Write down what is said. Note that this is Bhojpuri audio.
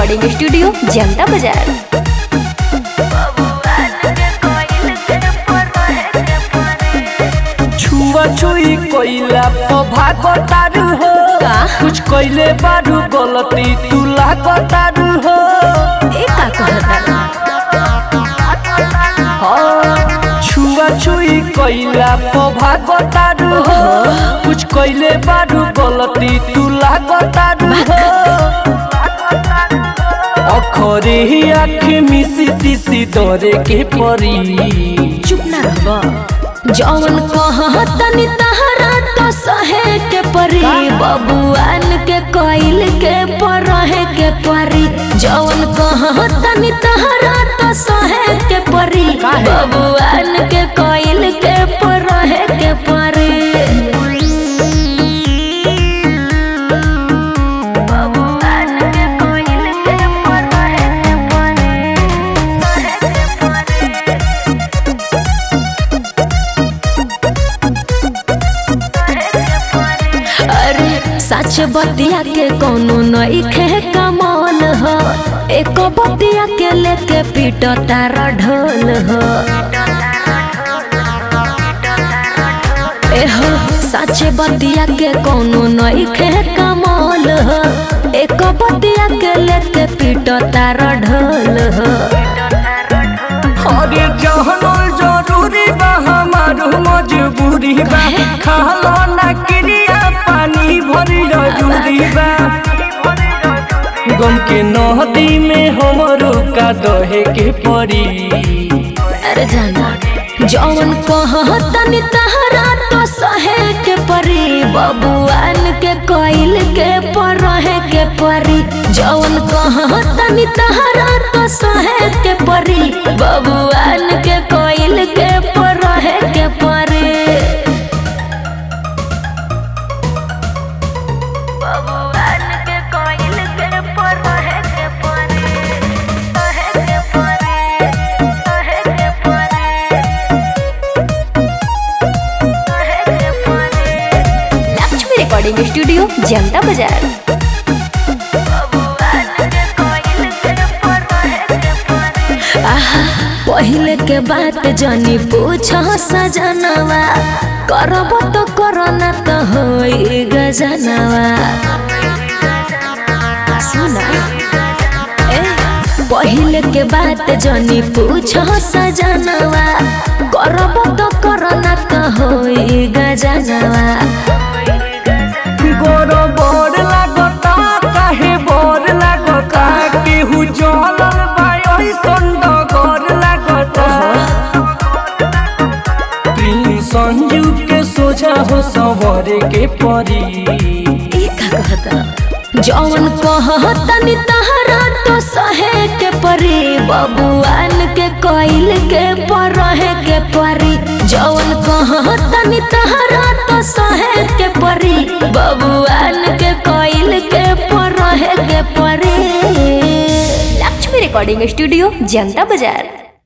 रिकॉर्डिंग स्टूडियो जनता बाजार छुआ छुई कोइला तो भागतारू हो का? कुछ कोइले बारू गलती तू लागतारू हो ए का कहता हाँ। छुआ छुई कोइला तो भागतारू हो कुछ कोइले बारू गलती तू लागतारू हो अखरे आँख मिसी तिसी दरे के परी चुप ना रहब जौन कहतनी तहरा तो सहे के परी बबुआन के कोइल के परहे के परी जौन कहतनी तहरा तो सहे के परी बबुआन के कोइल के परहे के परी बबुआन के कोइल के परहे के अरे सच बतिया के कोनो नइखे कमाल ह एक बतिया के लेके पीट तारा ढोल ह एह सच बतिया के कोनो नइखे कमाल ह एक बतिया के लेके पीट तारा ढोल ह अरे जहनल जरूरी बा हमार मजबूरी बा खालो ना क्रिया पानी भरी जरूरी बा गम के नदी में हमरो का दहे के परी अरे जाना जौन कहतनी तहरा तो सहे के परी बबुआन के कोइल के परहे के परी जौन कहतनी तहरा तो सहे के परी बबुआन के कोइल के परहे के परी बबुआन के कोइल के परहे के परी परहे के परी परहे के परी लक्ष्मी रिकॉर्डिंग स्टूडियो जनता बाजार आहा, पहिले के बात जानी पूछ सजनवा करब तो करना तो होई गजनवा सुना ए, पहिले के बात जानी पूछ सजनवा करब तो करना तो होई गजनवा गोर बोर लागता काहे बोर लागता केहू जलल बा ऐसन डगर लागता प्रिंस संजू के सोझा हो सवरे के परी ई का कहता जौन कहतनी तहरा तो सहे के परी बबुआन के कोइल के परहे के परी जौन कहतनी तहरा तो सहे के परी बबुआन के कोइल के परहे के परी लक्ष्मी रिकॉर्डिंग स्टूडियो जनता बाजार